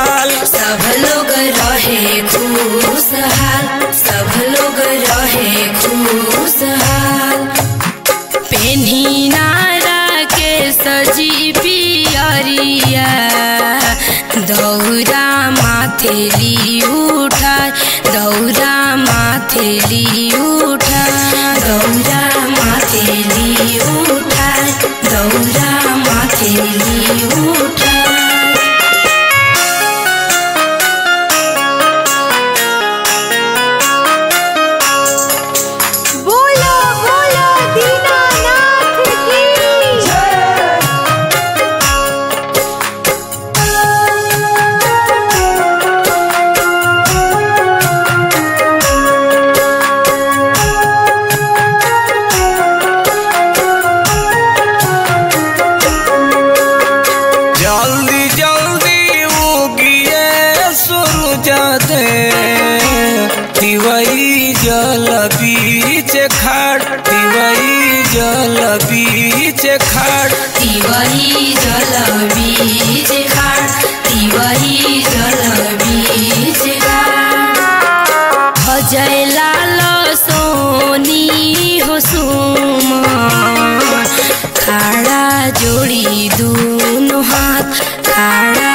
हाल सब लोग रहे खुशहाल सब लोग रहे खुशहाल पेन्ही नारा के सजी पियरिया दौरा माथेली उठा दौरा माथेली उठा दौरा माथेली उठा दौरा माथेली उठा बोलो बोलो दीनानाथ की जल्दी जल्दी उगिए सूरज दे तिवई जल बीच खाड़ तिवई जल बीच खाड़ तिवही जल बीज खाड़ तिवही जल बीज खाड़ अजय लाल सोनी हो सुमन खाड़ा जोड़ी दूनो हाथ खाड़ा